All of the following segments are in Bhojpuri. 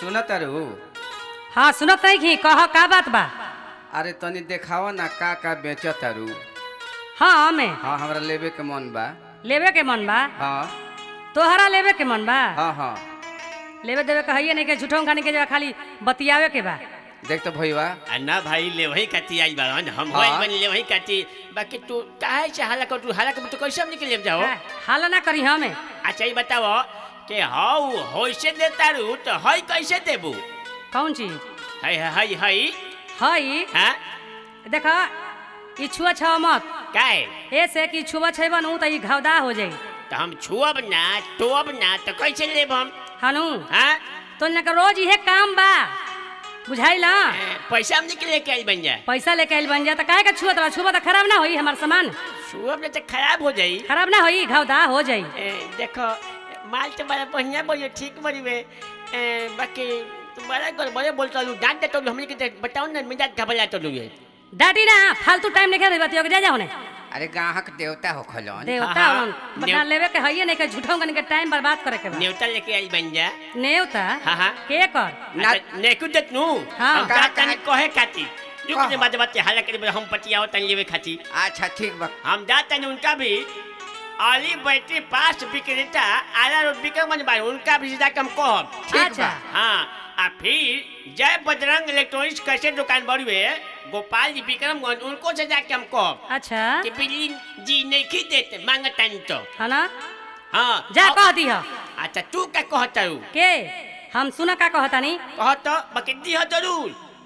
सुन तारू हाँ सुनत नहीं घी कह का बात बा अरे तनी देखावा ना का का बेच तारू हाँ हमें हाँ हमरा लेवे के मन बा लेवे के मन बा हाँ तोहरा लेवे के मन बा हाँ हाँ लेवे देवे कहिए नहीं के झूठों खाने के जगह खाली बतियावे के बा देख तो भैया आ ना भाई ले वही काटी आई बारन हम हाँ। होई बन ले वही काटी बाकी तू काहे से हाला कर तू हाला कर तो कैसे हम निकल जाओ का? हाला ना करी हमें अच्छा ये बताओ कि हाउ होइसे देता रू तो हई कैसे देबू कौन चीज हई हई हई हई हां देखा ई छुआ छा मत काहे ऐसे कि छुआ छेबा नु त ई घावदा हो जाई तो हम छुअब ना टोब ना तो कैसे लेब हम हनु हाँ तो ना के रोज इहे काम बा बुझाइला ए, पैसा हम निकले के आई बन जाए पैसा लेके आइल बन जा त काहे का छुआ त छुआ त खराब ना होई हमार सामान छुअब ना तो खराब हो जाई खराब ना होई घावदा हो जाई ए, देखो माल तो बड़ा बढ़िया बोलिए ठीक बड़ी वे ए, बाकी तुम बड़ा कर बड़े बोलता लू डांट देता लू हमने के बताओ ना मिजाज घबराता लू ये डाटी ना फालतू टाइम नहीं खेल बतियो के जा जाओ ने अरे ग्राहक देवता हो खलन देवता हाँ, होलन बता नेव- लेवे के हइए नहीं के झूठों कन के टाइम बर्बाद करे के बा न्योता लेके आई बन जा नेवता हाँ, हाँ। के कर ना- अच्छा, नेकु देत नु हाँ। हम का तनी कहे खाती जो कहा। के बाद बात हाला करे हम पटियाओ तन लेवे खाती अच्छा ठीक बा हम जाते हैं उनका भी आली बैटरी पास विक्रेता आला रोड विक्रमगंज बार उनका भी जाके हम कहब ठीक अच्छा बा हाँ आ फिर जय बजरंग इलेक्ट्रॉनिक्स कैसे दुकान बड़ी है गोपाल जी विक्रमगंज उनको से जाके हम कहब अच्छा कि बिजली जी नहीं खी देते मांगतानी तो है ना हाँ जा अब- कह दी ह अच्छा तू क्या कहता हूँ के हम सुना का कहतानी कह तो बाकी दी हो जरूर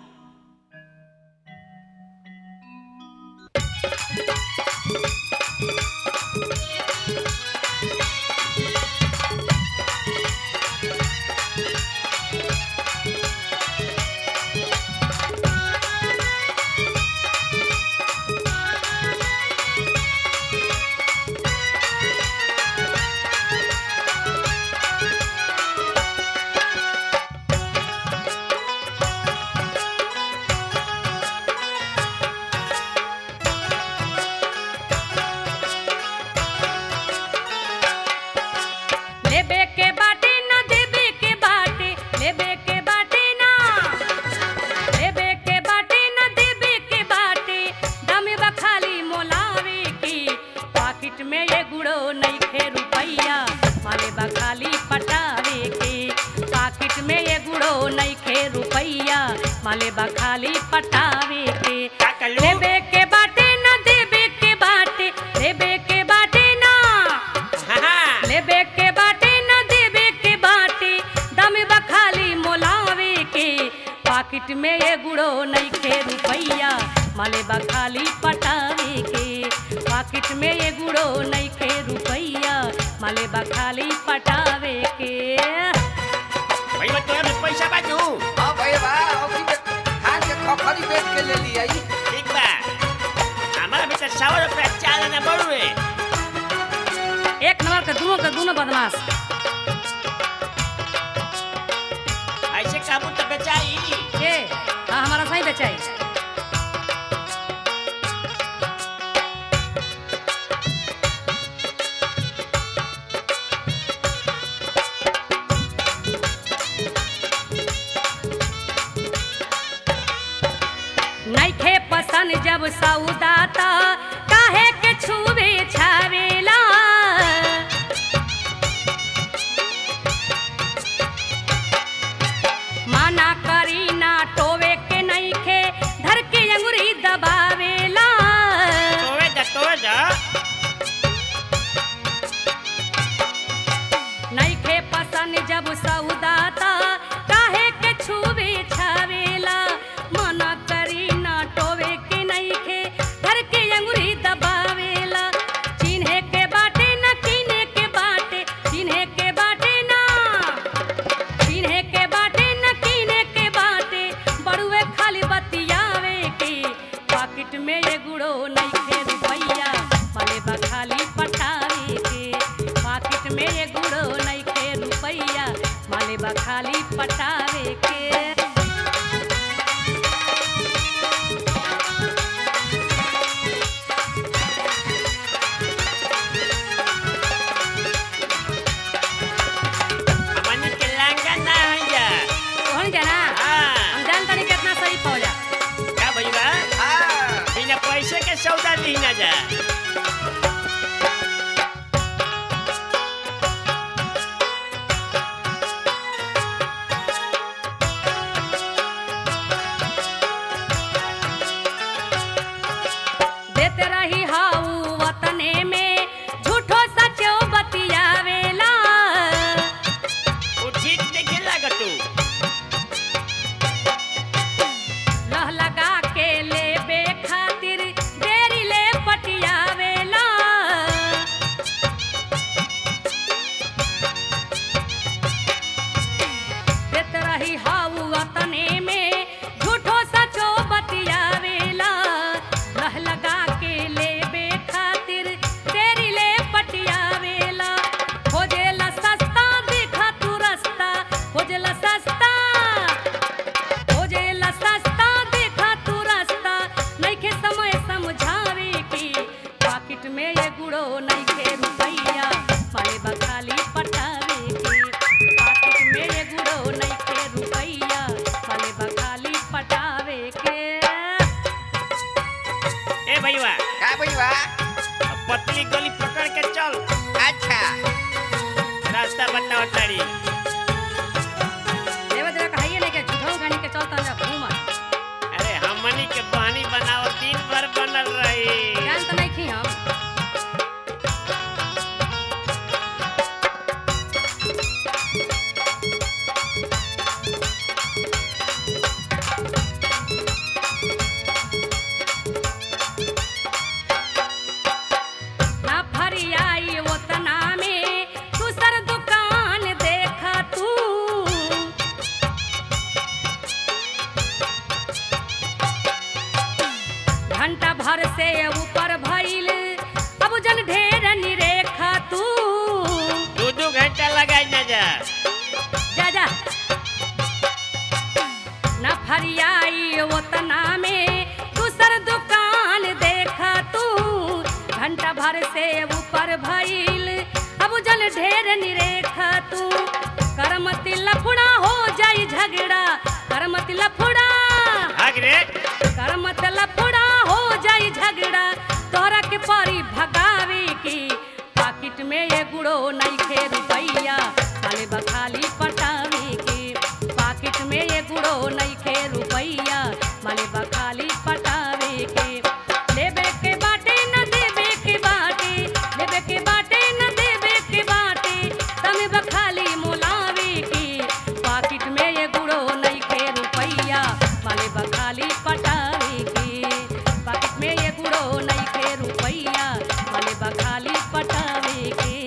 लेबे के बाटे ना देबे के बाटे लेबे के बाटे ना लेबे के बाटे ना देबे के बाटे दम बा खाली मोलावे की पाकिट में ये गुड़ो नहीं खे रुपैया माले बा खाली पटावे के पाकिट में ये गुड़ो नहीं खे रुपैया माले बा खाली पटावे के का कलू? लेबे के बाटे ना देबे के बाटे लेबे के बाटे ना हाँ हाँ लेबे के बाटे न देबे के बाटे दम बखाली मोलावे के पाकिट में ये गुड़ो नहीं खे रुपैया माले बखाली पटावे के पाकिट में ये गुड़ो नहीं खे रुपैया माले बखाली पटावे के भैया तोरा में पैसा बाजू हाँ भैया बा अभी तक धान के खखरी बेच के ले लिया ई। ठीक बा हमारा भी तो सौ रुपया चाल ना बढ़ू है एक नंबर के दोनों के दोनों बदमाश ऐसे काबू तो बेचाई के हाँ हमारा सही बेचाई नइखे पसंद जब सौदा त काहे के छुबे छावेला माना करी ना टोवे के नइखे धर के अंगुरी दबावेला तोवे दा तोवे दा नइखे पसंद जब सौदा त काहे के छुबे छावेला माना करी ना टोवे के नइखे धर के अंगुरी दबावेला चिन्हे के बाटे ना किने के बाटे चिन्हे के बाटे ना चिन्हे के बाटे न किने के बाटे बड़ुए खाली बतियावे के पाकिट में ये गुड़ो नहीं खे रुपैया माले बा खाली पटावे के पाकिट में ये गुड़ो नहीं खे रुपैया माले बा खाली पटावे के हमनी के लांगा ना है जा से ऊपर भइल अब जन ढेर निरेखा तू दो दो घंटा लगाई ना जा जा जा न फरियाई ओतना में दूसर दुकान देखा तू घंटा भर से ऊपर भइल अब जल ढेर निरेखा तू करमति लफड़ा हो जाई झगड़ा करमति लफड़ा भाग रे करमत लफड़ा हो जाई झगड़ा तोरा के परी भगावे की पाकिट में ये गुड़ो नहीं खे रुपैया खाली बखाली पटावे के पाकिट में ये गुड़ो नहीं खे रुपैया माले बखाली पटावे के लेबे के बाटे न देबे के बाटे लेबे के बाटे न देबे के बाटे तमे बखाली मोलावे के पाकिट में ये गुड़ो नहीं खे रुपैया माले बखाली पटावे के पाकिट में ये गुड़ो नहीं खे रुपैया माले बखाली पटावे के